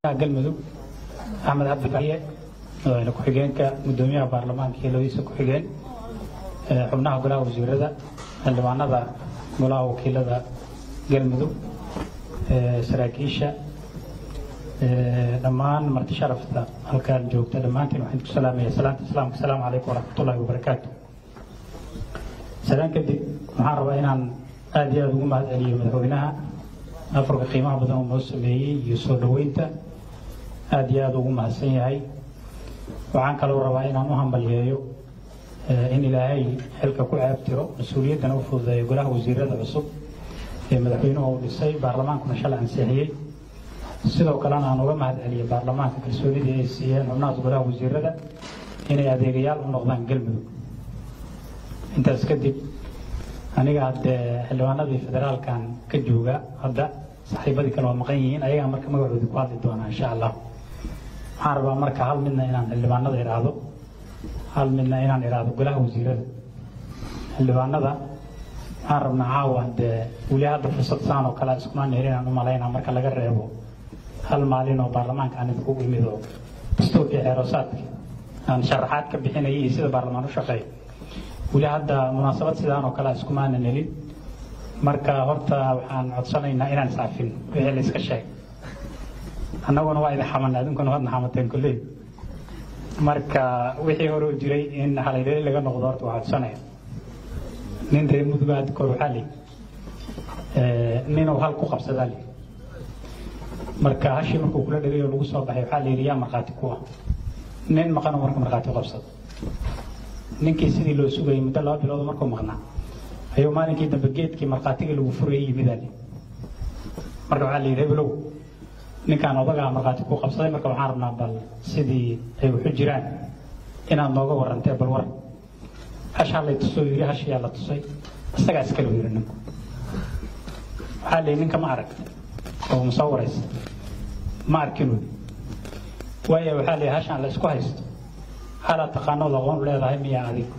galmudug axmed cabdi bariye madaxweyne ku-xigeenka gudoomiyaha baarlamaanka iyo labadiisa ku-xigeen xubnaha golaha wasiirada xildhibaanada golaha wakiilada galmudug saraakiisha dhammaan marti sharafta halkaan joogta dhammaantiin waxaan ku salaamaya salaanta islaamka asalaamu calaykum waraxmatullahi wabarakaatu salaan kadib waxaan rabaa inaan aada iyo aada ugu mahad celiyo madaxweynaha afarka qiimaha badan uu noo sameeyey iyo soo dhoweynta aada iyo aada ugu mahadsan yahay waxaan kaloo rabaa inaan u hambalyeeyo in ilaahay xilka ku ceebtiro mas-uuliyaddana u fududeeyo golaha wasiirada cusub ee madaxweynuhu uu dhisay baarlamaankuna shalay ansixiyey sidoo kalena aan uga mahad celiyo baarlamaanka kalsoonidii ay siiyeen xubnahaas golaha wasiirada inay adeegayaal u noqdaan galmudug intaas kadib aniga haddee xildhibaanadii federaalkan ka jooga hadda saaxiibadii kale waa maqan yihiin ayagaa marka magacoodii ku hadli doonaa insha allah waxaan rabaa marka hal midna inaan xildhibaanada idhaahdo hal midna inaan idhaahdo golaha wasiirada xildhibaanada waxaan rabnaa caawa dee weli hadda fursad saan oo kale iskumaan helin aan u malaynaa marka laga reebo hal maalin oo baarlamaanka aan idinku imid oo dastuurkii xeerosaadka aan sharaxaad ka bixinayay iyo sida baarlamaan u shaqeeyo weli hadda munaasabad sidaan oo kale iskumaanan helin marka horta waxaan codsanaynaa inaan iscafin wixii la iska sheeg annaguna waa idin xamanay adinkuna waadna xamateen kolley marka wixii hore u jiray in halaydali laga noqdo horta waa codsanaya nin reer mudug aad kor waxaa li ninuu hal ku qabsadaa li marka hashii markuu kula dhegay oo lagu soo baxay waxaa la yidhi yaa markhaati ku ah nin maqanoo marka markhaati u qabsado ninkii sidii loo sugayay muddo laba bilood markuu maqnaa ayuu maalinkii dambe geedkii markhaatigii lagu furayay yimidaa li marka waxaa la yidhi hebelow ninkaan odagaa markhaati ku qabsaday marka waxaan rabnaa bal sidii ay waxu jiraan inaad nooga warantee bal war hashaa lay tusoo yidhi hashiyaa la tusay isagaa iskale yidhi ninku waxaa la yidhi ninka ma arag oo ma soo waraysa ma arkinuu waayo waxaa la yidhi hashaan la isku haysto halaad taqaanood aqoon leedahay miyaa adig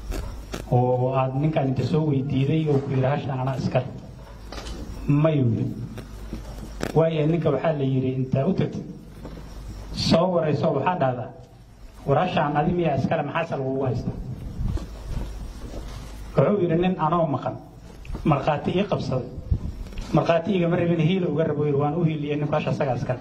oo aad ninkaan inta soo weydiiday oo ku yidhi hashaan anaa iskale mayuu yidhi waayo ninka waxaa la yidhi intaa u tagtid soo warayso waxaa dhahdaa war hashaan adi miyaa iskale maxaase lagugu haystaa wuxuu yidhi nin anoo maqan markhaati ii qabsaday markhaati igama rabin hiila uga rabo yidhi waan u hiiliyey ninku hasha isagaa iskale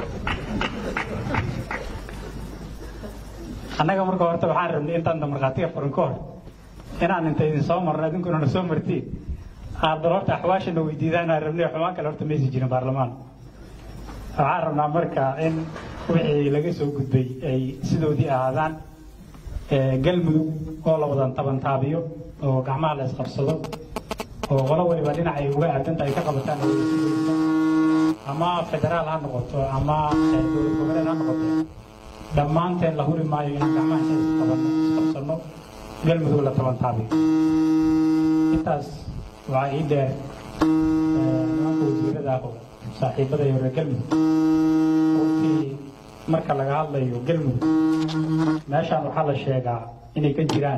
annaga marka horta waxaan rabnay intaanta markhaatiga furin ka hor inaan inta idin soo marno idinkuna na soo martiin aad bal horta axwaashana weydiidaan aan rabnay xumaan kale horta maysi jirin baarlamaan waxaan rabnaa marka in wixii laga soo gudbay ay sidoodii ahaadaan galmudug oo la wadan taban taabiyo oo gacmaha la isqabsado oo qolo waliba dhinacay uga aadanta ay ka qabataan ama federaal ha noqoto ama dowlad goboleed ha noqoto dhammaanteen la huri maayo inaan gacmaha isqabsano galmudug la taban taabiyo intaas waxaa ii dheer nimanka wasiirada ah oo saaxiibada iyo reer galmudug runtii marka laga hadlayo galmudug meeshaan waxaa la sheegaa inay ka jiraan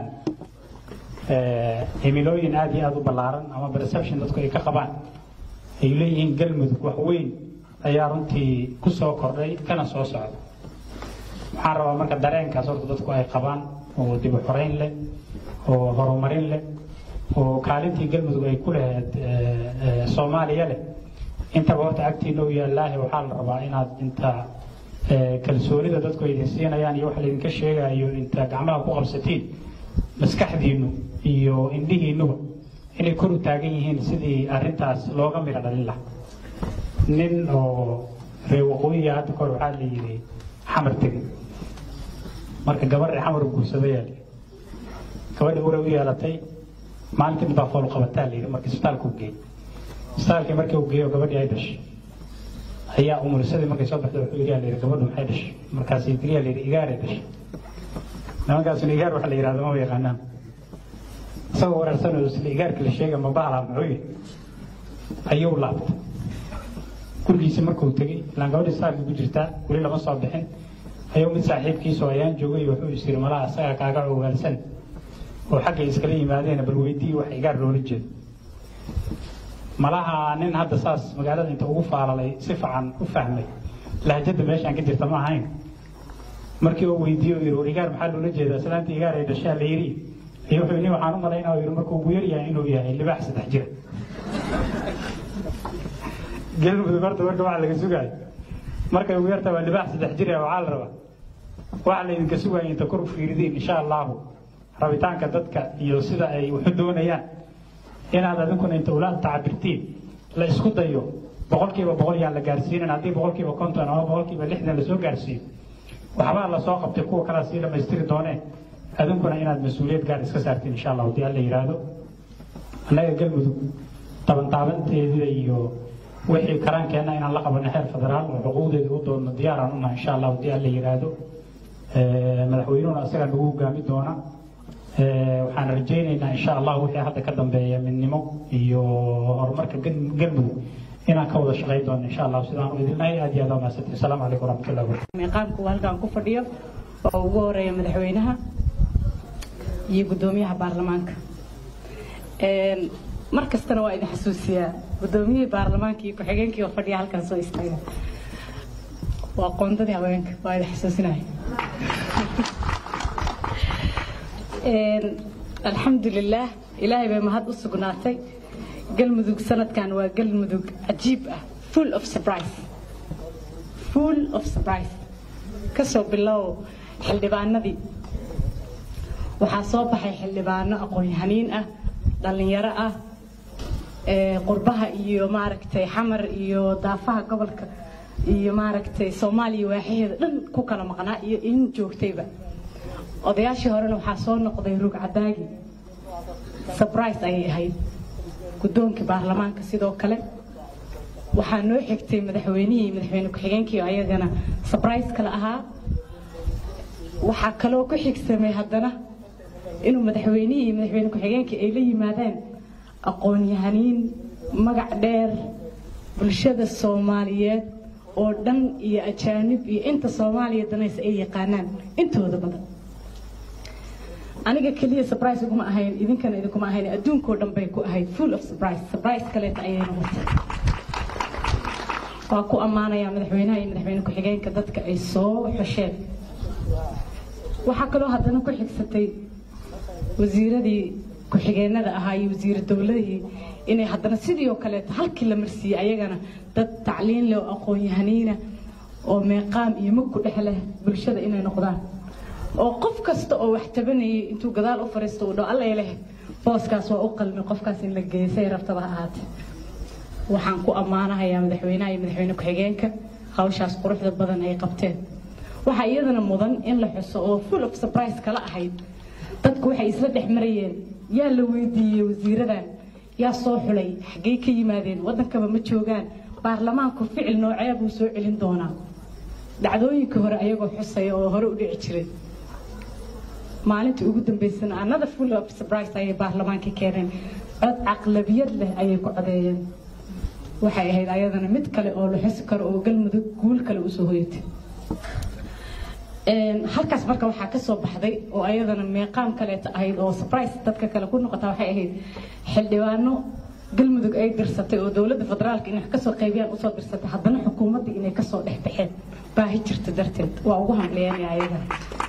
himilooyin aada iyo aada u ballaaran ama perception dadku ay ka qabaan ay leeyihiin galmudug wax weyn ayaa runtii ku soo kordhay kana soo socda waxaan rabaa marka dareenkaas horta dadku ay qabaan oo dib u xoreyn leh oo horumarin leh oo kaalintii galmudug ay ku lahayd soomaaliya leh intaba horta agtiina u yaallaahi waxaa la rabaa inaad inta kalsoonida dadku ay idin siinayaan iyo wax laydinka sheegayo inta gacmaha ku qabsatiin maskaxdiinnu iyo indhihiinnuba inay kor u taagan yihiin sidii arrintaas looga midho dhalin laha nin oo reer waqooyiga hadda kahor waxaa la yidhi xamar tegey marka gabadhii xamar guursadayaa la gabadhii uray u yeelatay maalintii baa fool qabataa la yidhi marka isbitaalka u geeyey isbitaalkii markii uu geeyo gabadhii ay dhashay ayaa umurisadii markay soo baxday wuxuu yidhi la yidhi gabadhu maxay dhashay markaasay tiriyaa la yidhi igaaray dhashay nimankaasuna igaar waxa la yidhahdo ma yaqaanaan isagoo wareersanayo isla igaarka la sheega ma bahala muxuu yidhi ayuu laabtay gurigiisa markuu tegey ilaan gabadhii isbitaalka ku jirtaa weli lama soo bixin ayuu mid saaxiibkiisoo ayaan joogay wuxuu is yidhi malaha isagaa kaaga ogaalsan oo xaggay iskala yimaadeen bal weydii wax igaar loola jeedo malaha nin hadda saas magaalada inta ugu faalalay si fiican u fahmay lahjada meeshaan ka jirta ma ahayn markii uu weydiiye uu yidhi war igaar maxaa loola jeedaa islaanta igaar ay dhashaa la yidhi iyo wuxuu yidhi waxaan u malaynaa uu yidhi markuu ugu yar yahay inuu yahay libaax saddex jira galmudug horta marka waxa laga sugaayo markay ugu yarta waa libaax saddex jir ah waxaa la rabaa waxa laydinka sugaya inta kor u fiiridiin insha allahu rabitaanka dadka iyo sida ay waxu doonayaan inaad adinkuna inta ula tacabirtiin la isku dayo boqolkiiba boqol yaan la gaarsiinin haddii boqolkiiba konton ama boqolkiiba lixdan lasoo gaarsiiyo waxbaa lasoo qabtay kuwa kalea sii dhammaystiri doonee adinkuna inaad mas-uuliyad gaar iska saartiin insha allah haddii alla yidhaahdo annaga galmudug tabantaabanteedida iyo wixii karaankeenna inaan la qabanno xeer federaal oo xuquuqdeeda u doonno diyaaraan unahay insha allah haddii alla yidhaahdo madaxweynuhuna isagaa nagu hogaami doona waxaan rajaynaynaa insha allah wixii hadda ka dambeeya midnimo iyo horumarka galmudug inaan ka wada shaqayn doono insha allah sidaan u idinnahay aad iyo aad waa mahadsantihin asalaamu calaykum waraxmatullahi wabarakatu meeqaamku halkaan ku fadhiyo oo ugu horeeya madaxweynaha iyo guddoomiyaha baarlamaanka mar kastana waa idin xasuusiyaa guddoomiyihii baarlamaanka iyo ku-xigeenkii oo fadhiya halkaan soo istaaga waa qoondadii haweenka waa idin xasuusinaya alxamdulilaah ilaahay bay mahad u sugnaatay galmudug sanadkan waa galmudug cajiib ah full of surprise full of surprise kasoo bilow xildhibaanadii waxaa soo baxay xildhibaano aqoon-yahaniin ah dhallinyaro ah qurbaha iyo maaragtay xamar iyo daafaha gobolka iyo maaragtay soomaaliya waaxaheeda dhan ku kala maqnaa iyo in joogtayba odayaashii horena waxaa soo noqday rug cadaagi surprise ayay ahayd guddoonkii baarlamaanka sidoo kale waxaa noo xigtay madaxweynihii madaxweyne ku-xigeenkii ayagana surprise kale ahaa waxaa kaloo ku xigsamay haddana inuu madaxweynihii iyo madaxweyne ku-xigeenkii ay la yimaadeen aqoon-yahaniin magac dheer bulshada soomaaliyeed oo dhan iyo ajaanib iyo inta soomaaliya danaysa ay yaqaanaan intooda badan aniga keliya surprise uguma ahayn idinkana idinkuma ahayn adduunkoo dhan bay ku ahayd full of surprise surprise kaleeta ayay noqotay waa ku ammaanayaa madaxweynaha iyo madaxweyne ku-xigeenka dadka ay soo xosheen waxaa kaloo haddana ku xigsatay wasiiradii ku-xigeenada ahaa iyo wasiira dowladihii inay haddana sidii oo kaleeto halkii la marsiiyey ayagana dad tacliin leh oo aqoon-yahaniina oo meeqaam iyo mug ku dhex leh bulshada inay noqdaan oo qof kasta oo wax tabanayay intuu gadaal u fariisto uu dhaho alla leh booskaas waa u qalmi qofkaas in la geeyo say rabtaba ha ahaatee waxaan ku ammaanahayaa madaxweynaha iyo madaxweyne ku-xigeenka hawshaas quruxda badan ay qabteen waxaa iyadana mudan in la xuso oo full of surprise kala ahayd dadku waxay isla dhex marayeen yaa la weydiiyey wasiiradan yaa soo xulay xaggey ka yimaadeen waddankaba ma joogaan baarlamaanku ficil noocee buu soo celin doonaa dhacdooyinkii hore ayagoo xusaya oo hore u dhici jiray maalintii ugu dambeysana another full of surprise ayay baarlamaanka keeneen cod caqlabiyad leh ayay ku codeeyeen waxay ahayd ayadana mid kale oo la xusi karo oo galmudug guul kale usoo hoyatay halkaas marka waxaa ka soo baxday oo ayadana meeqaam kaleeta ahayd oo surprise dadka kale ku noqota waxay ahayd xildhibaano galmudug ay dirsatay oo dowladda federaalka inay wax kasoo qaybiyaan usoo dirsatay haddana xukuumadda inay kasoo dhex baxeen baahi jirta darteed waa ugu hamleeyanaya ayadana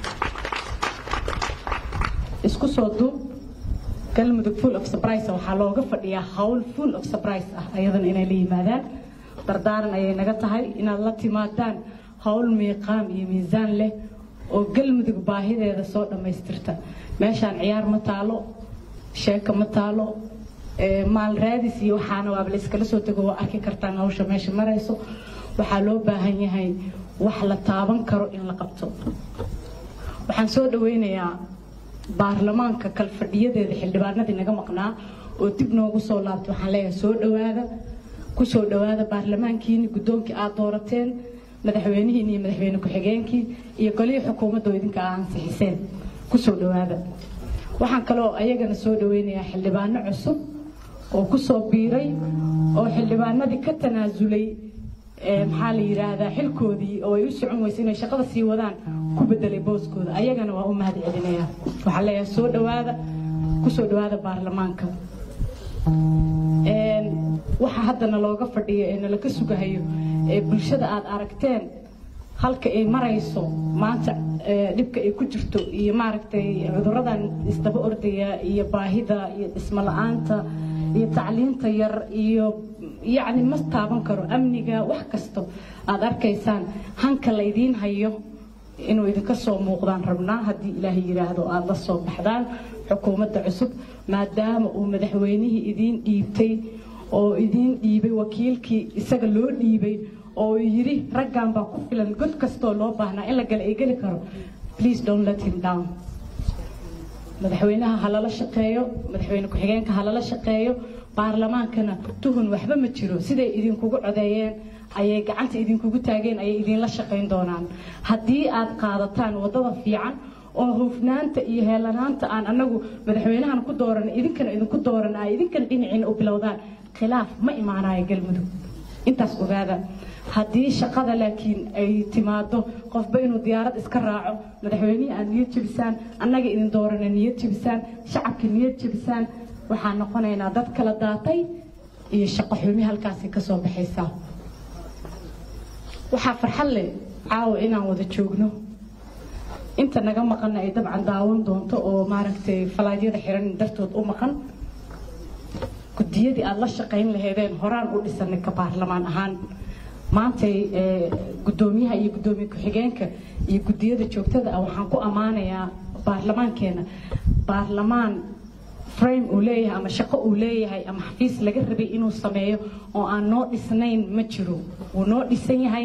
isku soo duub galmudug full of surprise waxaa looga fadhiyaa hawl full of surprise ah ayadana inay la yimaadaan dardaaran ayay naga tahay inaad la timaadaan hawl miiqaam iyo miisaan leh oo galmudug baahideeda soo dhammaystirta meeshaan ciyaar ma taalo sheeko ma taalo maal raadis iyo waxaana waaba la iskala soo tego waa arki kartaan hawsha meesha marayso waxaa loo baahan yahay wax la taaban karo in la qabto waxaan soo dhaweynayaa baarlamaanka kalfadhiyadeeda xildhibaanadii naga maqnaa oo dib noogu soo laabtay waxaan leeyahay soo dhawaada ku soo dhawaada baarlamaankiini guddoonkii aad doorateen madaxweynihiin iyo madaxweyne ku-xigeenkii iyo golihii xukuumadda oo idinka aa ansixiseen ku soo dhawaada waxaan kaloo ayagana soo dhaweynayaa xildhibaano cusub oo ku soo biiray oo xildhibaanadii ka tanaasulay maxaa la yidhaahdaa xilkoodii oo ay u socon weysa inay shaqada sii wadaan ku bedelay booskooda ayagana waa u mahad celinaya waxaan leeyahay soo dhawaada ku soo dhawaada baarlamaanka waxa haddana looga fadhiyo ee nalaka sugahayo ee bulshada aad aragteen halka ay marayso maanta dhibka ay ku jirto iyo maaragtay cuduradan isdaba ordaya iyo baahida iyo dhismo la-aanta iyo tacliinta yar iyo yacni ma taaban karo amniga wax kasto aad arkaysaan hanka laydiin hayo inuu idinka soo muuqdaan rabnaa haddii ilaahay yidhaahdo aada la soo baxdaan xukuumadda cusub maadaama uu madaxweynihii idiin dhiibtay oo idiin dhiibay wakiilkii isaga loo dhiibay oo yidhi raggan baa ku filan god kastoo loo baahnaa in la gala ay geli karo please don't let him down madaxweynaha ha lala shaqeeyo madaxweyne ku-xigeenka ha lala shaqeeyo baarlamaankana tuhun waxba ma jiro siday idinkugu codeeyeen ayay gacanta idinkugu taageen ayay idinla shaqayn doonaan haddii aad qaadataan waddada fiican oo hufnaanta iyo heelanaanta aan anagu madaxweynahan ku dooran idinkana idinku dooran ay idinkana dhinaciina u bilowdaan khilaaf ma imaanayo galmudug intaas ogaada haddii shaqada laakiin ay timaado qofba inuu diyaarad iska raaco madaxweynihii aad niyad jebisaan annaga idin doorana niyad jebisaan shacabka niyad jebisaan waxaan noqonaynaa dad kala daatay iyo shaqo xumi halkaasi ka soo baxaysaa waxaa farxad leh caawa inaan wada joogno inta naga maqanna ay dabcan daawan doonto oo maaragtay falaadyada xiran dartood u maqan gudiyadii aada la shaqayn laheedeen horaan u dhisanay ka baarlamaan ahaan maantay gudoomiyaha iyo gudoomiye ku-xigeenka iyo gudiyada joogtada ah waxaan ku ammaanayaa baarlamaankeena baarlamaan frame uu leeyahay ama shaqo uu leeyahay ama xafiis laga rabay inuu sameeyo oo aan noo dhisnayn ma jiro wuu noo dhisan yahay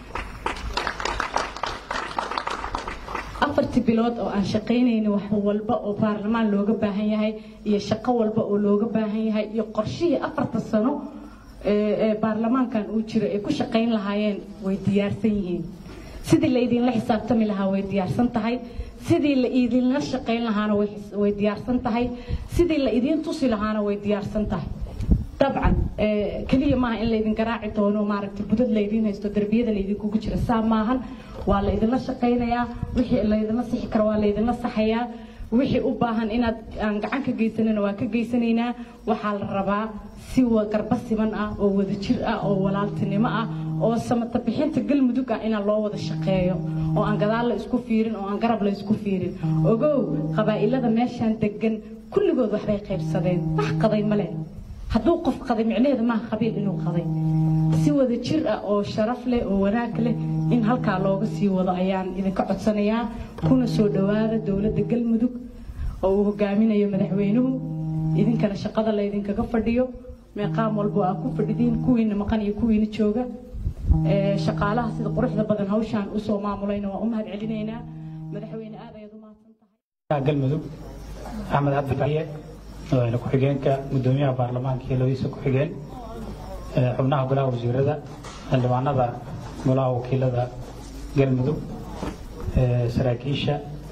afartii bilood oo aan shaqaynayna wax walba oo baarlamaan looga baahan yahay iyo shaqo walba oo looga baahan yahay iyo qorshihii afarta sano ee baarlamaankan uu jiro ay ku shaqayn lahaayeen way diyaarsan yihiin sidii la idinla xisaabtami lahaa way diyaarsan tahay sidii la idinla shaqayn lahaana way diyaarsan tahay sidii la idiin tusi lahaana way diyaarsan tahay dabcan keliya maaha in laydin garaaci doono maaragtay budad laydiin haysto derbiyada laydinkugu jira saa maahan waa la idinla shaqaynayaa wixii laydinla sixi karo waa laydinla saxayaa wixii u baahan inaad aan gacan ka geysanana waa ka geysanaynaa waxaa la rabaa si garba siman ah oo wadajir ah oo walaaltinimo ah oo samata bixinta galmudug ah inaan loo wada shaqeeyo oo aan gadaal la isku fiirin oo aan garab la isku fiirin ogow qabaa'ilada meeshaan degan kulligood waxbay qaybsadeen wax qaday male hadduu qof qaday micnaheeda maaha qabiil inuu qaday si wada jir ah oo sharaf leh oo wanaag leh in halkaa looga sii wado ayaan idinka codsanayaa kuna soo dhowaada dowladda galmudug oo uu hogaaminayo madaxweynuhu idinkana shaqada laydinkaga fadhiyo meeqaam walbo aa ku fadhidiin kuwiina maqan iyo kuwiina jooga shaqaalaha sida quruxda badan hawshaan usoo maamulayna waa u mahad celinaynaa madaxweyne aad ayaad u mahadsan tahay galmudug axmed cabdi bariye madaxweyne ku-xigeenka gudoomiyaha baarlamaanka iyo labadiisa ku-xigeen xubnaha golaha wasiirada xildhibaanada golaha wakiilada galmudug saraakiisha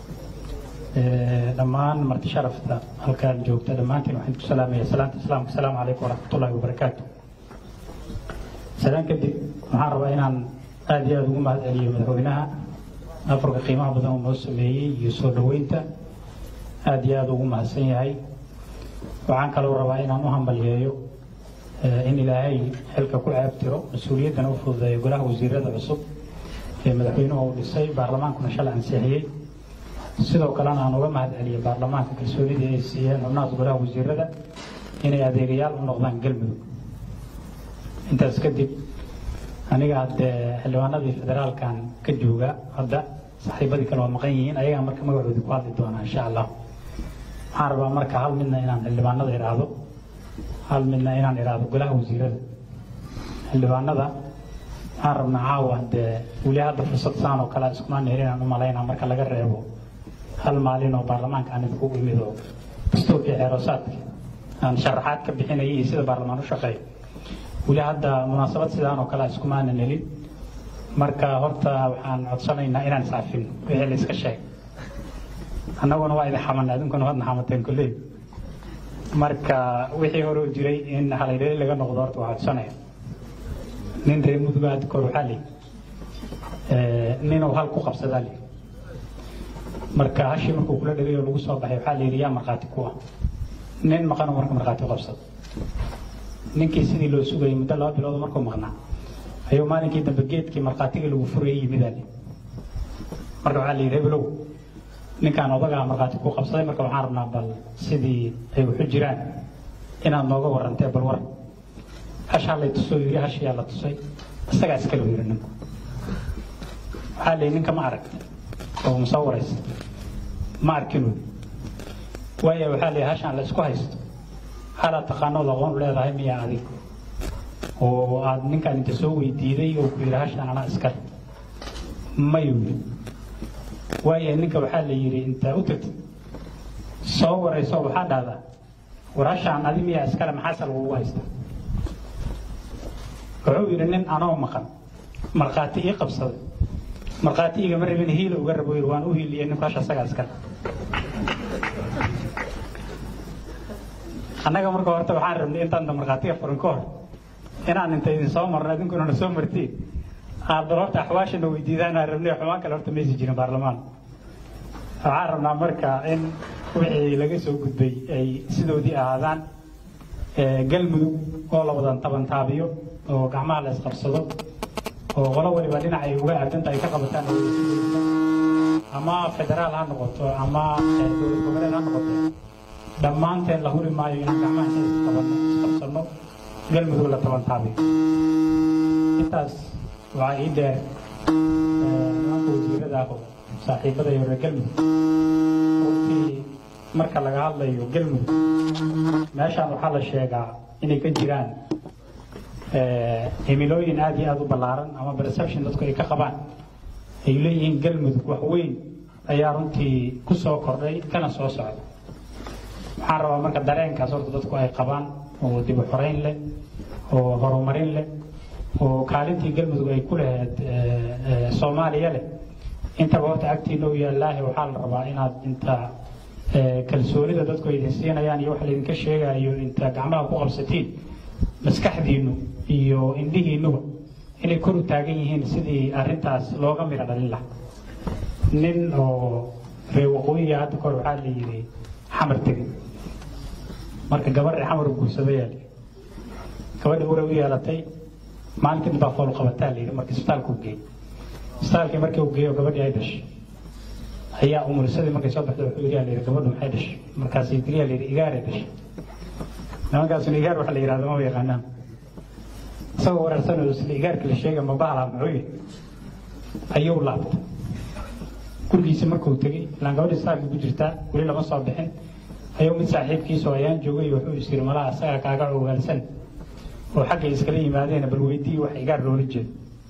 dhammaan marti sharafta halkaan joogta dhammaantiin waxaan ku salaamaya salaanta islaamka asalaamu calaykum waraxmatullaahi wabarakaatu salaan kadib waxaan rabaa inaan aada iyo aada ugu mahad celiyo madaxweynaha afarka qiimaha badan uu noo sameeyey iyo soo dhoweynta aada iyo aada ugu mahadsan yahay waxaan kaloo rabaa inaan u hambalyeeyo in ilaahay xilka ku ceebtiro mas-uuliyaddana u fududeeyo golaha wasiirada cusub ee madaxweynuhu uu dhisay baarlamaankuna shalay ansixiyey sidoo kalena aan uga mahad celiyo baarlamaanka kalsoonidii ay siiyeen xubnahaas golaha wasiirada inay adeegayaal u noqdaan galmudug intaas kadib aniga haddee xildhibaanadii federaalkan ka jooga hadda saaxiibadii kale waa maqan yihiin ayagaa marka magacoodii ku hadli doonaa insha allah waxaan rabaa marka hal midna inaan xildhibaanada idhaahdo hal midna inaan idhaahdo golaha wasiirada xildhibaanada waxaan rabnaa caawa dee weli hadda fursad saan oo kale iskumaan helin aan u malaynaa marka laga reebo hal maalin oo baarlamaanka aan idinku imid oo dastuurkii xeeroosaadka aan sharaxaad ka bixinayay iyo sida baarlamaan u shaqeeyo weli hadda munaasabad sidaan oo kale iskumaanan helin marka horta waxaan codsanaynaa inaan iscafin wixii la iska sheegay annaguna waa idin xamanay adinkuna waadna xamateen kolley marka wixii hore u jiray in halaydhali laga noqdo horta waa codsanaya nin reer mudug aad kor waxaa li ninuu hal ku qabsadaa li marka hashii markuu kula dhagay oo lagu soo baxay waxaa la yidhi yaa markhaati ku ah nin maqanoo marka markhaati u qabsado ninkii sidii loo sugayay muddo laba bilood markuu maqnaa ayuu maalinkii dambe geedkii markhaatiga lagu furayay yimidaale marka waxaa la yidhi hebelow ninkaan odagaa markhaati ku qabsaday marka waxaan rabnaa bal sidii ay waxu jiraan inaad nooga warantee bal war hashaa lay tusoo yidhi hashiyaa la tusay isagaa iskale yidhi ninku waxaa la yidhi ninka ma arag oo musoo waraysa ma arkin wy waayo waxaa la yidhi hashaan la isku haysto halaad taqaanood aqoon u leedahay miyaa adig oo aad ninkaan inta soo weydiiday oo ku yidhi hashaan anaa iskale mayuu yidhi waayo ninka waxaa la yidhi intaa u tagtid soo warayso waxaa dhahdaa war hashaan adi miyaa iskale maxaase lagugu haystaa wuxuu yidhi nin anoo maqan markhaati ii qabsaday markhaati igama rabin hiila uga rabo yidhi waan u hiiliyey ninku hasha isagaa iskale annaga marka horta waxaan rabnay intaan markhaatiga furin ka hor inaan inta idin soo marno idinkuna na soo martiin aad bal horta axwaashana weydiidaan aan rabnay xumaan kale horta maysi jirin baarlamaan waxaan rabnaa marka in wixii laga soo gudbay ay sidoodii ahaadaan galmudug oo la wadan taban taabiyo oo gacmaha la isqabsado oo qolo waliba dhinac ay uga aadanta ay ka qabataan ama federaal ha noqoto ama dowlad goboleed ha noqoto dhammaanteen la huri maayo inaan gacmaha isqabano isqabsano galmudug la taban taabiyo intaas waxaa ii dheer nimanka wasiirada ah oo saaxiibada iyo reer galmudug runtii marka laga hadlayo galmudug meeshaan waxaa la sheegaa inay ka jiraan himilooyin aad iyo aad u ballaaran ama perception dadku ay ka qabaan ay leeyihiin galmudug wax weyn ayaa runtii ku soo kordhay kana soo socda waxaan rabaa marka dareenkaas horta dadku ay qabaan oo dib u xoreyn leh oo horumarin leh oo kaalintii galmudug ay ku lahayd soomaaliya leh intaba horta agtiina u yaallaahi waxaa la rabaa inaad inta kalsoonida dadku ay idin siinayaan iyo wax laydinka sheegayo inta gacmaha ku qabsatiin maskaxdiinnu iyo indhihiinnuba inay kor u taagan yihiin sidii arrintaas looga midho dhalin lahaa nin oo reer waqooyiga hadda kahor waxaa la yidhi xamar tegey marka gabadhii xamar u guursadayaa la gabadhii uray u yeelatay maalintii baa fool qabataa la yidhi marka isbitaalka u geeyey isbitaalkii markii uu geeyo gabadhii ay dhashay ayaa umurisadii markay soo baxday wuxuu yidhi la yidhi gabadhu maxay dhashay markaasay tiriyaa la yidhi igaaray dhashay nimankaasuna igaar waxa la yidhahda maba yaqaanaan isagoo wareersanoo isla igaarka la sheega ma bahala muxuu yidhi ayuu laabtay gurigiisi markuu tegey ilaan gabadhii isbitaalka ku jirtaa weli lama soo bixin ayuu mid saaxiibkiisoo ayaan joogay wuxuu is yidhi malaha isagaa kaaga ogaalsan oo xaggay iskala yimaadeen bal weydii wax igaar loola jeedo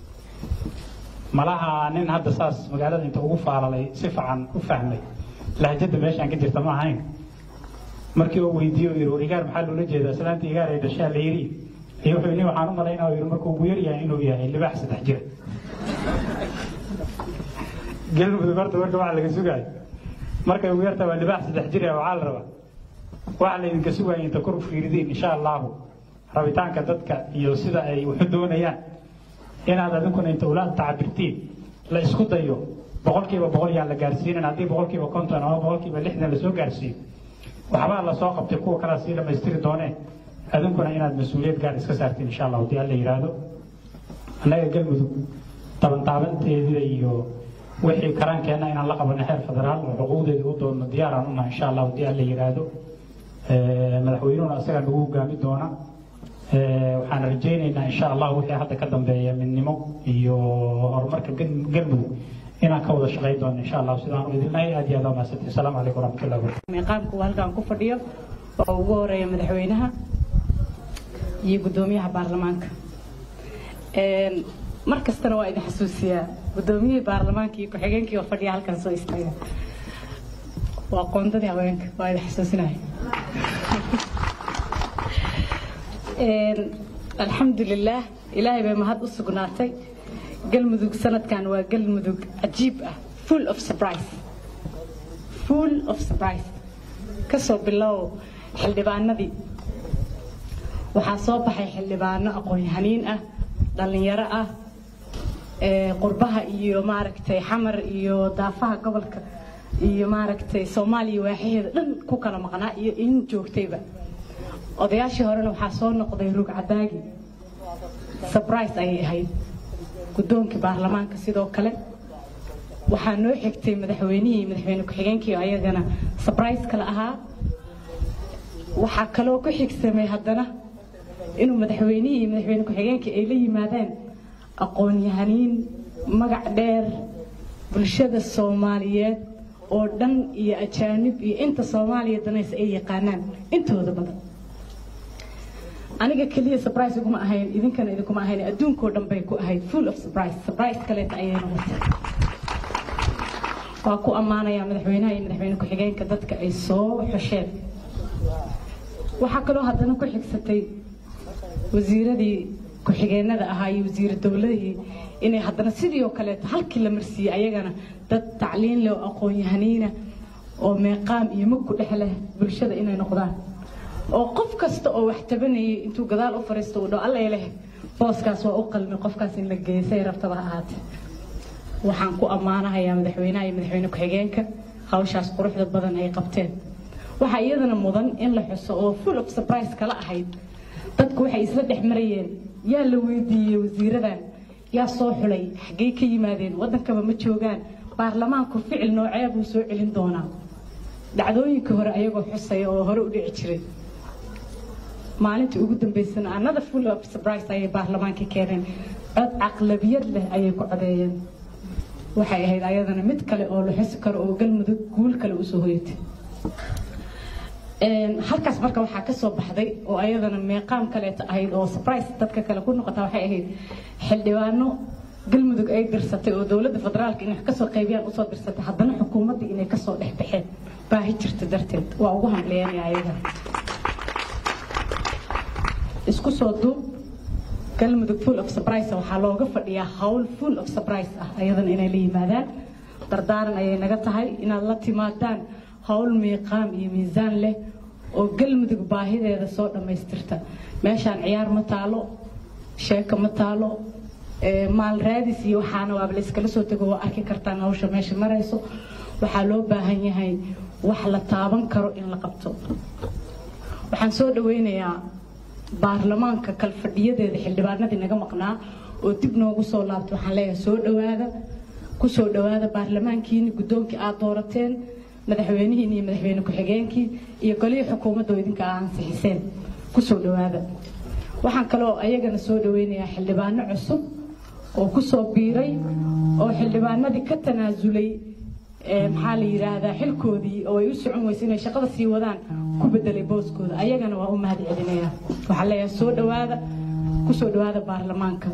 malaha nin hadda saas magaalada inta ugu faalalay si fiican u fahmay lahjada meeshaan ka jirta ma ahayn markii uu weydiiye uu yidhi war igaar maxaa loola jeedaa islaanta igaar ay dhashaa la yidhi iyo wuxuu nin waxaan u malaynaa yidhi markuu ugu yar yahay inuu yahay libaax saddex jira galmudug horta marka waxa laga sugaayo markay ugu yartaa waa libaax saddex jira waxaa la rabaa waxa laydinka sugaya inta kor u fiiridiin insha allahu rabitaanka dadka iyo sida ay waxu doonayaan inaad adinkuna inta ula tacabirtiin la isku dayo boqolkiiba boqol yaan la gaarsiinin haddii boqolkiiba konton ama boqolkiiba lixdan lasoo gaarsiiyo waxbaa lasoo qabtay kuwa kalea sii dhammaystiri doonee adinkuna inaad mas-uuliyad gaar iska saartiin insha allah haddii alla yidhaahdo annaga galmudug tabantaabanteedida iyo wixii karaankeenna inaan la qabano xeer federaal oo xuquuqdeeda u doonno diyaaraan unahay insha allah haddii alla yidhaahdo madaxweynuhuna isagaa nagu hogaami doona waxaan rajaynaynaa insha allah wixii hadda ka dambeeya midnimo iyo horumarka galmudug inaan ka wada shaqayn doono insha allah sidaan u idinnahay aad iyo aad waa mahadsantihin asalaamu calaykum waraxmatullahi wabarakatu miiqaamku halkan ku fadhiyo oo ugu horeeya madaxweynaha iyo guddoomiyaha baarlamaanka mar kastana waa idin xasuusiyaa guddoomiyihii baarlamaanka iyo ku-xigeenkii oo fadhiya halkan soo istaaga waa qoondadii haweenka waa idin xasuusinaya alxamdulilaah ilaahay bay mahad u sugnaatay galmudug sanadkan waa galmudug cajiib ah full of surprise full of surprise kasoo bilow xildhibaanadii waxaa soo baxay xildhibaano aqoon-yahaniin ah dhallinyaro ah qurbaha iyo maaragtay xamar iyo daafaha gobolka iyo maaragtay soomaaliya waaxaheeda dhan ku kala maqnaa iyo in joogtayba odayaashii horena waxaa soo noqday rug cadaagi sabrise ayay ahayd guddoonkii baarlamaanka sidoo kale waxaa noo xigtay madaxweynihii madaxweyne ku-xigeenkii ayagana sabrise kale ahaa waxaa kaloo ku xigsamay haddana inuu madaxweynihii iyo madaxweyne ku-xigeenkii ay la yimaadeen aqoon-yahaniin magac dheer bulshada soomaaliyeed oo dhan iyo ajaanib iyo inta soomaaliya danaysa ay yaqaanaan intooda badan aniga keliya surprise iguma ahayn idinkana idinkuma ahayn adduunkoo dhan bay ku ahayd full of surprise surprise kaleeta ayay noqotay waa ku ammaanayaa madaxweynaha iyo madaxweyne ku-xigeenka dadka ay soo xosheen waxaa kaloo haddana ku xigsatay wasiiradii ku-xigeenada ahaa iyo wasiira dowladihii inay haddana sidii oo kaleeto halkii la marsiiyey ayagana dad tacliin leh oo aqoon-yahaniina oo meeqaam iyo mug ku dhex leh bulshada inay noqdaan oo qof kasta oo wax tabanayay intuu gadaal u fariisto uu dhaho allay leh booskaas waa u qalmi qofkaas in la geysay rabtaba ha ahaatee waxaan ku ammaanahayaa madaxweynaha iyo madaxweyne ku-xigeenka hawshaas quruxda badan ay qabteen waxaa iyadana mudan in la xuso oo full of surprise kala ahayd dadku waxay isla dhex marayeen yaa la weydiiyey wasiiradan yaa soo xulay xaggey ka yimaadeen waddankaba ma joogaan baarlamaanku ficil noocee buu soo celin doonaa dhacdooyinka hore ayagoo xusaya oo hore u dhici jiray maalintii ugu dambeysana another full of surprise ayay baarlamaanka keeneen cod caqlabiyad leh ayay ku codeeyeen waxay ahayd ayadana mid kale oo la xusi karo oo galmudug guul kale usoo hoyatay halkaas marka waxaa ka soo baxday oo ayadana meeqaam kaleeta ahayd oo surprise dadka kale ku noqota waxay ahayd xildhibaano galmudug ay dirsatay oo dowladda federaalka inay wax kasoo qaybiyaan usoo dirsatay haddana xukuumaddii inay kasoo dhex baxeen baahi jirta darteed waa ugu hamleynaya ayagana isku soo duub galmudug full of surprise waxaa looga fadhiyaa hawl full of surprise ah ayadana inay la yimaadaan dardaaran ayay naga tahay inaad la timaadaan hawl miiqaam iyo miisaan leh oo galmudug baahideeda soo dhammaystirta meeshaan ciyaar ma taalo sheeko ma taalo maal raadis iyo waxaana waaba layskala soo tego waa arki kartaan hawsha meesha marayso waxaa loo baahan yahay wax la taaban karo in la qabto waxaan soo dhaweynayaa baarlamaanka kalfadhiyadeeda xildhibaanadii naga maqnaa oo dib noogu soo laabtay waxaan leeyahay soo dhawaada ku soo dhawaada baarlamaankiini guddoonkii aad doorateen madaxweynihiin iyo madaxweyne ku-xigeenkii iyo golihii xukuumadda oo idinka aa ansixiseen ku soo dhawaada waxaan kaloo ayagana soo dhaweynayaa xildhibaano cusub oo ku soo biiray oo xildhibaanadii ka tanaasulay maxaa la yidhaahdaa xilkoodii oo ay u socon weysa inay shaqada sii wadaan ku bedelay booskooda ayagana waa u mahad celinaya waxaan leeyahay soo dhawaada ku soo dhawaada baarlamaanka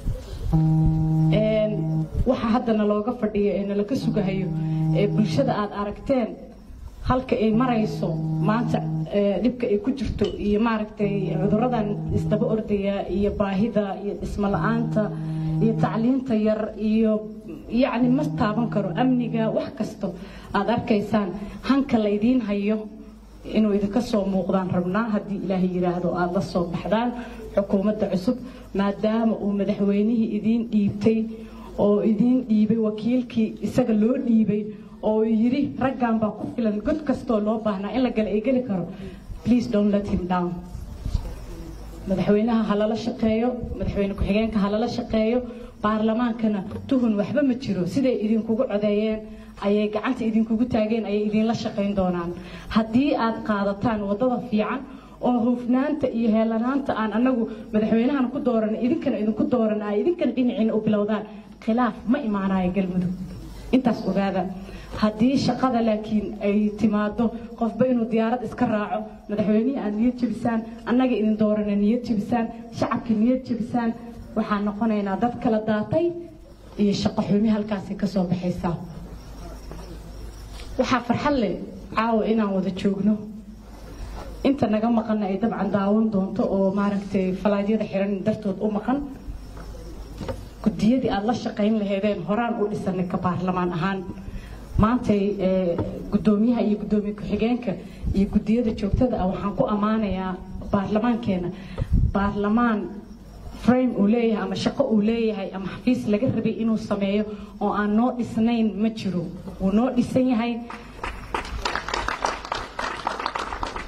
waxa haddana looga fadhiyo ee nala ka sugahayo ee bulshada aad aragteen halka ay marayso maanta dhibka ay ku jirto iyo maaragtay cuduradan isdaba ordaya iyo baahida iyo dhismo la-aanta iyo tacliinta yar iyo yacni ma taaban karo amniga wax kasto aad arkaysaan hanka laydiin hayo inuu idinka soo muuqdaan rabnaa haddii ilaahay yidhaahdo aad la soo baxdaan xukuumadda cusub maadaama uu madaxweynihii idiin dhiibtay oo idiin dhiibay wakiilkii isaga loo dhiibay oo yidhi raggan baa ku filan god kastoo loo baahnaa in la gala ay geli karo please don't let him down madaxweynaha ha lala shaqeeyo madaxweyne ku-xigeenka ha lala shaqeeyo baarlamaankana tuhun waxba ma jiro siday idinkugu codeeyeen ayay gacanta idinkugu taageen ayay idinla shaqayn doonaan haddii aad qaadataan waddada fiican oo hufnaanta iyo heelanaanta aan anagu madaxweynahan ku dooran idinkana idinku dooran ay idinkana dhinaciina u bilowdaan khilaaf ma imaanayo galmudug intaas ogaada haddii shaqada laakiin ay timaado qofba inuu diyaarad iska raaco madaxweynihii aad niyad jebisaan annaga idin doorana niyad jebisaan shacabka niyad jebisaan waxaan noqonaynaa dad kala daatay iyo shaqo xumi halkaasi ka soo baxaysaa waxaa farxad leh caawa inaan wada joogno inta naga maqanna ay dabcan daawan doonto oo maaragtay falaadyada xiran dartood u maqan gudiyadii aada la shaqayn laheedeen horaan u dhisanay ka baarlamaan ahaan maantay guddoomiyaha iyo guddoomiye ku-xigeenka iyo gudiyada joogtada ah waxaan ku ammaanayaa baarlamaankeena baarlamaan frame uu leeyahay ama shaqo uu leeyahay ama xafiis laga rabay inuu sameeyo oo aan noo dhisnayn ma jiro wuu noo dhisan yahay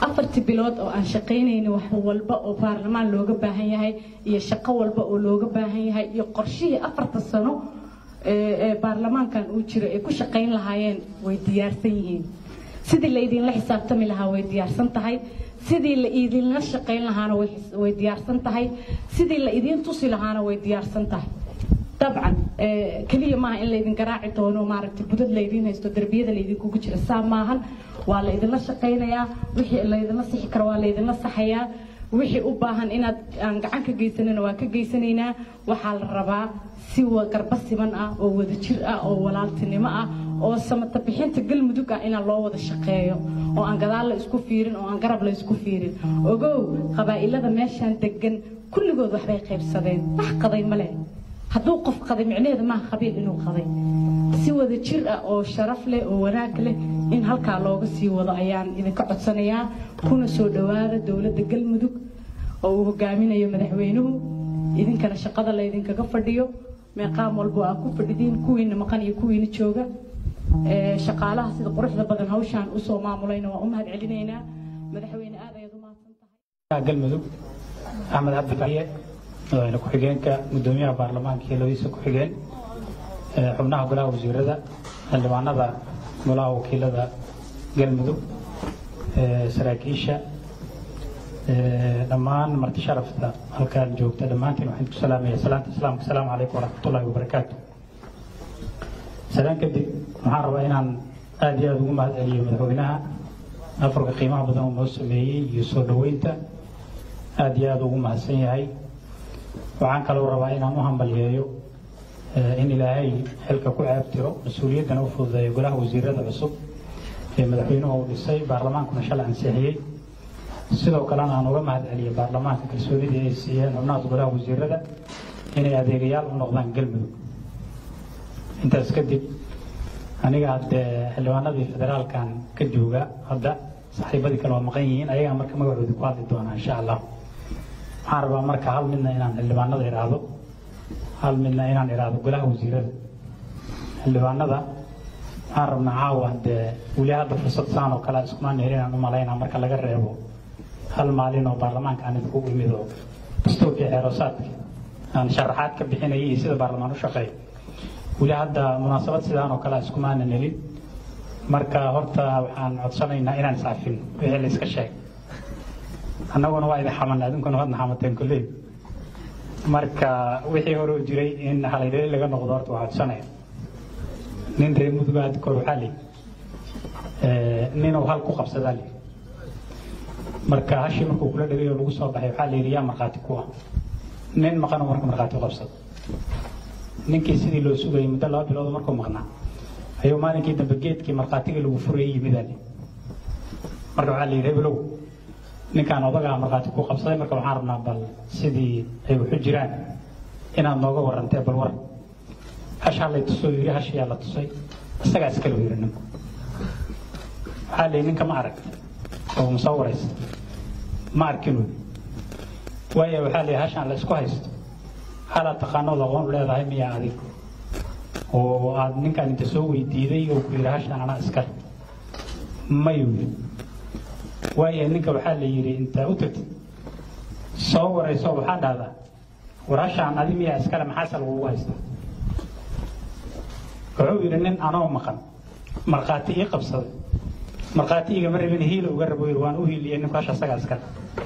afartii bilood oo aan shaqaynayna wax walba oo baarlamaan looga baahan yahay iyo shaqo walba oo looga baahan yahay iyo qorshihii afarta sano ee baarlamaankan uu jiro ay ku shaqayn lahaayeen way diyaarsan yihiin sidii la idinla xisaabtami lahaa way diyaarsan tahay sidii la idinla shaqayn lahaana way diyaarsan tahay sidii la idin tusi lahaana way diyaarsan tahay dabcan keliya maaha in laydin garaaci doono maaragtay budad laydin haysto derbiyada laydinkugu jira saa maahan waa la idinla shaqaynayaa wixii laydinla sixi karo waa laydinla saxayaa wixii u baahan inaad aan gacan ka geysanana waa ka geysanaynaa waxaa la rabaa si garba siman ah oo wadajir ah oo walaaltinimo ah oo samata bixinta galmudug ah inaan loo wada shaqeeyo oo aan gadaal la isku fiirin oo aan garab la isku fiirin ogow qabaa'ilada meeshaan degan kulligood waxbay qaybsadeen wax qaday ma leh hadduu qof qaday micnaheeda maaha qabiil inuu qaday si wada jir ah oo sharaf leh oo wanaag leh in halkaa looga sii wado ayaan idinka codsanayaa kuna soo dhowaada dowladda galmudug oo uu hogaaminayo madaxweynuhu idinkana shaqada laydinkaga fadhiyo meeqaam walbo aa ku fadhidiin kuwiina maqan iyo kuwiina jooga shaqaalaha sida quruxda badan hawshaan usoo maamulayna waa u mahad celinaynaa madaxweyne aad ayaad u mahadsan tahay galmudug axmed cabdi bariye madaxweyne ku-xigeenka gudoomiyaha baarlamaanka iyo labadiisa ku-xigeen xubnaha golaha wasiirada xildhibaanada golaha wakiilada galmudug saraakiisha dhammaan marti sharafta halkaan joogta dhammaantiin waxaan ku salaamaya salaanta islaamka asalaamu calaykum waraxmatullahi wabarakaatu salaan kadib waxaan rabaa inaan aad iyo aada ugu mahad celiyo madaxweynaha afarka qiimaha badan uu noo sameeyey iyo soo dhoweynta aad iyo aada ugu mahadsan yahay waxaan kaloo rabaa inaan u hambalyeeyo in ilaahay xilka ku ceebtiro mas-uuliyaddana u fududeeyo golaha wasiirada cusub ee madaxweynuhu uu dhisay baarlamaankuna shalay ansixiyey sidoo kalena aan uga mahad celiyo baarlamaanka kalsoonidii ay siiyeen xubnaha golaha wasiirada inay adeegayaal u noqdaan galmudug intaas kadib aniga haddee xildhibaanadii federaalkan ka jooga hadda saaxiibadii kale waa maqan yihiin ayagaa marka magacoodii ku hadli doonaa insha allah waxaan rabaa marka hal midna inaan xildhibaanada idhaahdo hal midna inaan idhaahdo golaha wasiirada xildhibaanada waxaan rabnaa caawa dee weli hadda fursad saan oo kale iskumaan helinaan u malaynaa marka laga reebo hal maalin oo baarlamaanka aan idinku imid oo dastuurkii xeerosaadka aan sharaxaad ka bixinayay iyo sida baarlamaan u shaqeeyo weli hadda munaasabad sidaan oo kale iskumaanan helin marka horta waxaan codsanaynaa inaan iscafin wixii la iska sheeg annaguna waa idin xamanay adinkuna waadna xamateen kolley marka wixii hore u jiray in halaydhali laga noqdo horta waa codsanaya nin reer muduga hadda kor waxaa lii ninuu hal ku qabsadaa lii marka hashii markuu kula dhagay oo lagu soo baxay waxaa la yidhi yaa markhaati ku ah nin maqanoo marka markhaati u qabsado ninkii sidii loo sugayay muddo laba bilood markuu maqnaa ayuu maalinkii dambe geedkii markhaatigii lagu furayay yimidaa lii marka waxaa la yidhi hebelow ninkaan odagaa markhaati ku qabsaday marka waxaan rabnaa bal sidii ay waxu jiraan inaad nooga warantee bal war hashaa lay tusoo yidhi hashiyaa la tusay isagaa iskale yidhi ninku waxaa la yidhi ninka ma arag oo musawiraysa ma arkinuu waayo waxaa la yidhi hashaan la isku haysto halaa taqaanood aqoon leedahay miyaa adig oo aad ninkaan inta soo weydiiday oo ku yidhi hashaan anaa iskale mayuu yidhi waayo ninka waxaa la yidhi intaa u tagtid soo warayso waxaa dhahdaa war hashaan adi miyaa iskale maxaase lagugu haystaa wuxuu yidhi nin anoo maqan markhaati ii qabsaday markhaati igama rabin hiila uga rabo yidhi waan u hiiliyey ninku hasha asagaa iskale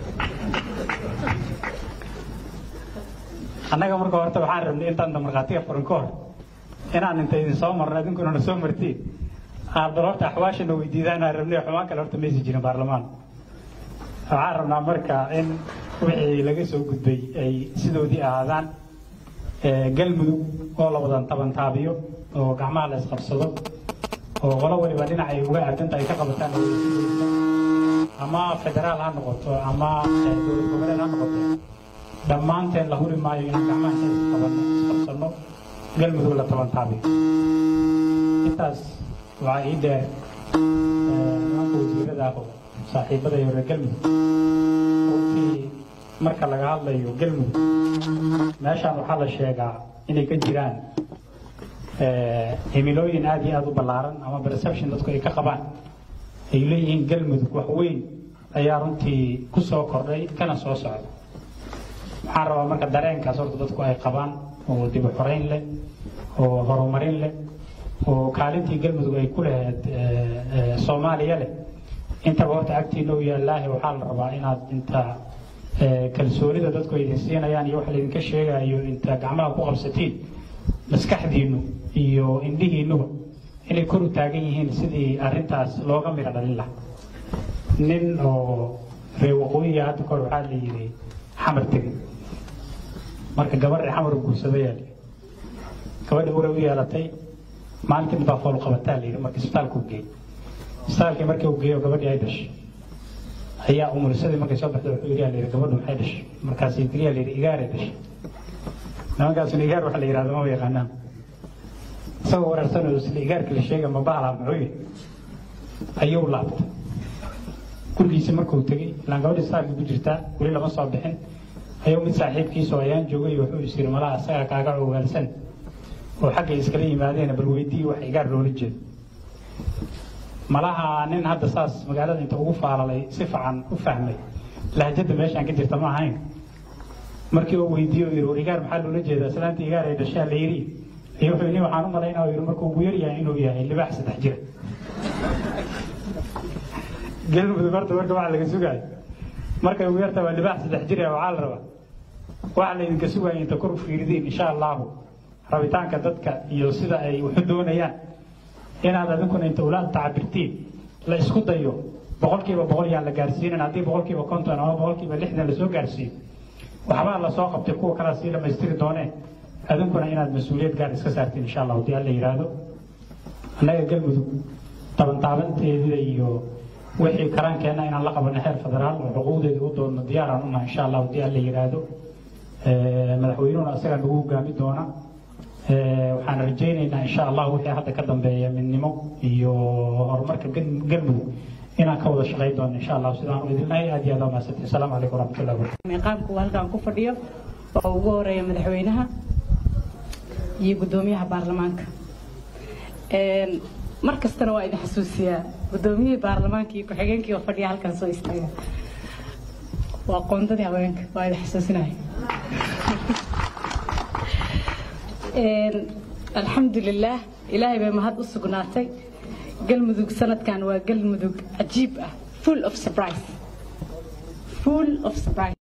annaga marka horta waxaan rabnay intaan markhaatiga furin ka hor inaan inta idin soo marno idinkuna na soo martiin aad bal horta axwaashana weydiidaan aan rabnay xumaan kale horta maysi jirin baarlamaan waxaan rabnaa marka in wixii laga soo gudbay ay sidoodii ahaadaan galmudug oo la wadan tabantaabiyo oo gacmaha la isqabsado oo qolo waliba dhinac ay uga aadanta ay ka qabataan ama federaal ha noqoto ama dowlad goboleed ha noqoto dhammaanteen la huri maayo inaan gacmaha isqabano isqabsano galmudug la tabantaabiyo intaas waxaa ii dheer nimanka wasiirada ah oo saaxiibada iyo reer galmudug runtii marka laga hadlayo galmudug meeshaan waxaa la sheegaa inay ka jiraan himilooyin aad iyo aad u ballaaran ama perception dadku ay ka qabaan ay leeyihiin galmudug wax weyn ayaa runtii ku soo kordhay kana soo socda waxaan rabaa marka dareenkaas horta dadku ay qabaan oo dib u xoreyn leh oo horumarin leh oo kaalintii galmudug ay ku lahayd soomaaliya leh intaba horta agtiina u yaallaahi waxaa la rabaa inaad inta kalsoonida dadku idin siinayaan iyo waxa laydinka sheegayo inta gacmaha ku qabsatiin maskaxdiinnu iyo indhihiinnuba inay kor u taagan yihiin sidii arrintaas looga midho dhalin lahaa nin oo reer waqooyiga hadda kahor waxaa la yidhi xamar tegay marka gabadhii xamar guursadayaa layidhi gabadhi uray u yeelatay maalintii dambaa fool qabataa layidhi marka isbitaalku geey isbitaalkii markii uu geeyo gabadhii ay dhashay ayaa umurisadii markay soo baxday wuxuu yidhi layidhi gabadhu maxay dhashay markaasay tiriyaa layidhi igaaray dhashay nimankaasuna igaar waxa la yidhahdo maba yaqaanaan isagoo wareersanoo isla igaarka la sheega ma bahala muxuu yidhi ayuu laabtay gurigiisi markuu tegey ilaan gabadhi isbitaalka ku jirtaa weli lama soo bixin ayuu mid saaxiibkiisoo ayaan joogay wuxuu is yidhi malaha isagaa kaaga ogaalsan oo xaggay iskala yimaadeen bal weydii wax igaar loola jeedo malaha nin hadda saas magaalada inta ugu faalalay si fiican u fahmay lahjada meeshaan ka jirta ma ahayn markii uu weydiiyo yidhi war igaar maxaa loola jeedaa islaanta igaar ay dhashaa la yidhi iyo wuxuu nin waxaan u malaynaa yidhi markuu ugu yar yahay inuu yahay libaax saddex jira galmudug horta marka waxa laga sugaayo markay ugu yartaa waa libaax saddex jira waxaa la rabaa waxa laydinka sugaya inta kor u fiiridiin insha allahu rabitaanka dadka iyo sida ay waxu doonayaan inaad adinkuna inta ulaad tacabirtiin la isku dayo boqolkiiba boqol yaan la gaarsiinin haddii boqolkiiba konton ama boqolkiiba lixdan lasoo gaarsiiyo waxbaa lasoo qabtay kuwa kalea sii dhammaystiri dooneen adinkuna inaad mas-uuliyad gaar iska saartiin insha allah haddii alla yidhaahdo annaga galmudug tabantaabanteedida iyo wixii karaankeenna inaan la qabano xeer federaal oo xuquuqdeeda u doonno diyaaraan unahay insha allah haddii alla yidhaahdo madaxweynuhuna isagaa nagu hogaami doona waxaan rajaynaynaa insha allah wixii hadda ka dambeeya midnimo iyo horumarka galmudug inaan ka wada shaqayn doono insha allah sidaan u idinnahay aad iyo aad waa mahadsantiin asalaamu calaykum waraxmatullahi wabarakatu miiqaamku halkan ku fadhiyo oo ugu horeeya madaxweynaha iyo guddoomiyaha baarlamaanka mar kastana waa idin xasuusiyaa guddoomiyihii baarlamaanka iyo ku-xigeenkii oo fadhiya halkan soo istaaga waa qoondadii haweenka waa idin xasuusinaya alxamdulilaah ilaahay bay mahad u sugnaatay galmudug sanadkan waa galmudug cajiib ah full of surprise full of surprise